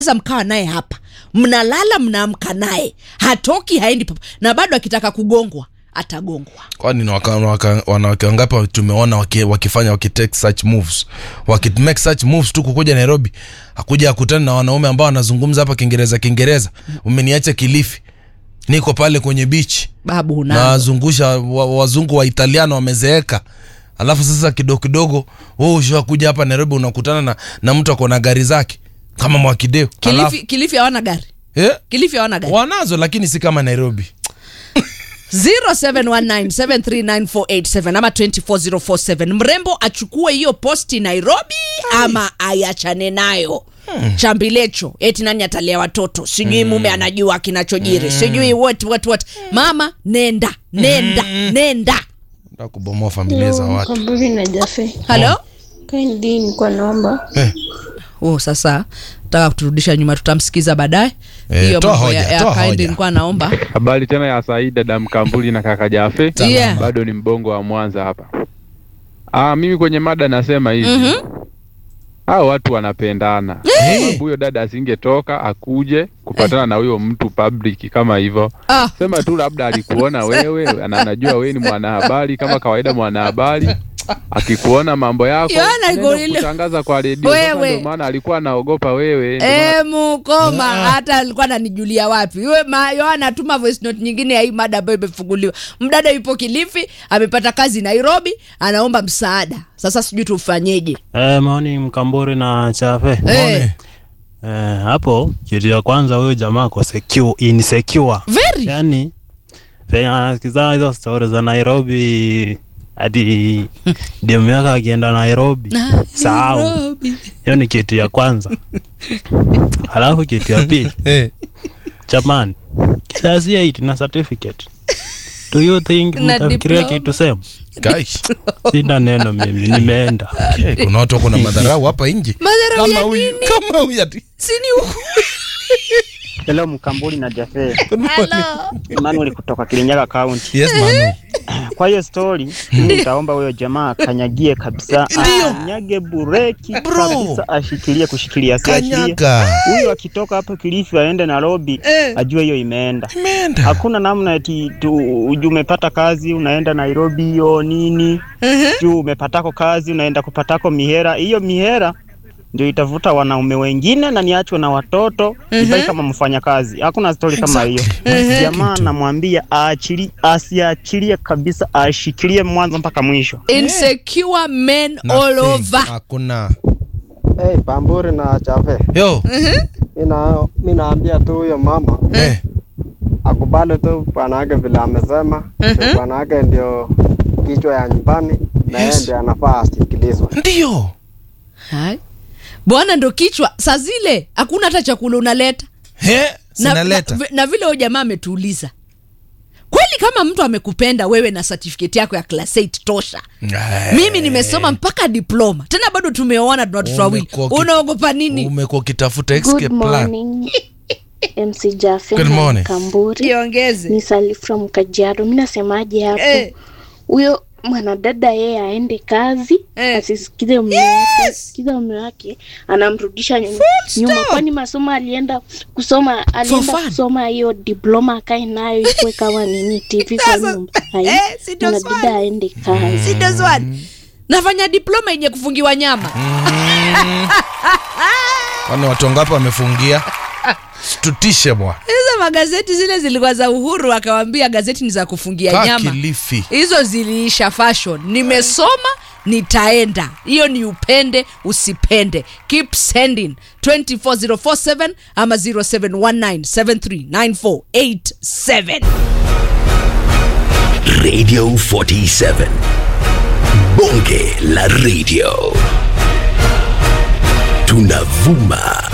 sasa mkawa naye hapa mnalala mnaamka naye hatoki haendi papa na bado akitaka kugongwa atagongwa kwani ni waka- waka- wanawake wangapi tumeona waki, wakifanya wakitake such moves wakimake such moves tu kukuja nairobi akuja akutani na wanaume ambao wanazungumza hapa kiingereza kiingereza umeniacha kilifi niko pale kwenye bichi babu na na wazungusha wa, wazungu wa italiano wamezeeka alafu sasa kidogo kidogo wewe ushakuja hapa nairobi unakutana na, na mtu ako na gari zake kama mwakideo kilifi, kilifi hawana gari eh? kilifi hawana gari wanazo lakini si kama nairobi 0719739487 ama 24047 mrembo achukue hiyo posti nairobi ama ayachane nayo chambilecho eti nani atalea watoto sijui mume anajua kinachojiri sijui what, what, what. mama nenda nenda nenda Nataka kubomoa familia za watu Kaburi na Jafe. halo Kindly nilikuwa naomba eh. oh, sasa taka kuturudisha nyuma tutamsikiza baadaye Eh, hiyo toa mambo hoja, ya, ya toa Kindly hoja. nilikuwa naomba Habari tena ya Said dada Mkambuli na kaka Jafe. Yeah. Bado ni mbongo wa Mwanza hapa. Ah, mimi kwenye mada nasema hivi. Mhm. Hao watu wanapendana. Sababu huyo dada asingetoka akuje kupatana na huyo mtu public kama hivyo. ah, Sema tu labda alikuona wewe na anajua wewe ni mwanahabari kama kawaida mwanahabari. Akikuona mambo yako Yohana anaenda iko ile- kutangaza kwa redio. Sasa Wewe. Ndio maana alikuwa anaogopa wewe. Ndio maana E, mukoma hata alikuwa ananijulia wapi Yue, ma, yo anatuma voice note nyingine ya hii mada ambayo imefunguliwa mdada yupo kilifi amepata kazi nairobi anaomba msaada sasa sijui tufanyeje Eh, maoni mkamburi na chafe Eh, eh, hapo kitu ya kwanza huyo jamaa ko secure, insecure very yani venye anasikiza hizo stori za nairobi hadi demu yake akienda nairobi sahau Nairobi. hiyo ni kitu ya kwanza alafu kitu ya pili Eh. jamani kizazi 8 na certificate do you think Na mtafikiria diploma. kitu sema Kai. sina neno mimi nimeenda Eh, kuna watu wako na madharau hapa nje Madharau kama ya huyu nini? kama huyu ati sini huku Hello Mkambuli na Jafe. Hello. Emmanuel kutoka Kirinyaga County. yes manu Kwa hiyo story, mimi nitaomba huyo jamaa akanyagie kabisa, akanyage bureki Bro. kabisa, ashikilie kushikilia, asiachilie. kanyaga Huyo akitoka hapo Kilifi aende Nairobi, Eh. ajue hiyo imeenda. imeenda Hakuna namna eti tu uju umepata kazi unaenda Nairobi hiyo nini juu umepatako kazi unaenda kupatako mihera. Hiyo mihera ndio itavuta wanaume wengine na niachwe na watoto mm kama mfanya kazi. Hakuna stori kama hiyo. Jamaa namwambia aachili, asiachilie kabisa, ashikilie mwanzo mpaka mwisho. insecure men all Nothing. over hakuna Hey, Pamburi na Chafe, yo mina mi naambia tu huyo mama eh. akubali tu bwana wake vile amesema, mm bwana wake ndio kichwa ya nyumbani na yeye Yes. ndio anafaa asikilizwe. ndio Hai. bwana ndo kichwa saa zile hakuna hata chakula unaleta He, na, sinaleta na, na vile huyo jamaa ametuuliza kweli kama mtu amekupenda wewe na certificate yako ya class 8 tosha Eh. mimi nimesoma mpaka diploma tena bado tumeoana tuna watoto wawili Umekuwa ki- unaogopa nini umekuwa ukitafuta escape Good plan morning MC Jafe Good na morning. Kamburi. iongeze Ni Sally from Kajiado. Mimi nasemaje hapo? Eh. Huyo mwanadada yeye aende kazi Eh. asisikize mume wake, sikize mume wake anamrudisha nyuma, nyuma kwani masomo alienda kusoma alienda fun. kusoma hiyo diploma akae nayo ikuwe kama nini TV kwa Sasa, nyumba. Hai, eh, si ndo mwanadada swali. aende kazi. sindo swali nafanya diploma yenye kufungiwa nyama kwani watu wangapi wamefungia tutishe bwana hizo magazeti zile zilikuwa za uhuru akawambia gazeti ni za kufungia kaa nyama kilifi hizo ziliisha fashion nimesoma nitaenda hiyo ni upende usipende keep sending 24047 ama 0719739487 Radio 47. Bonge la Radio. Tunavuma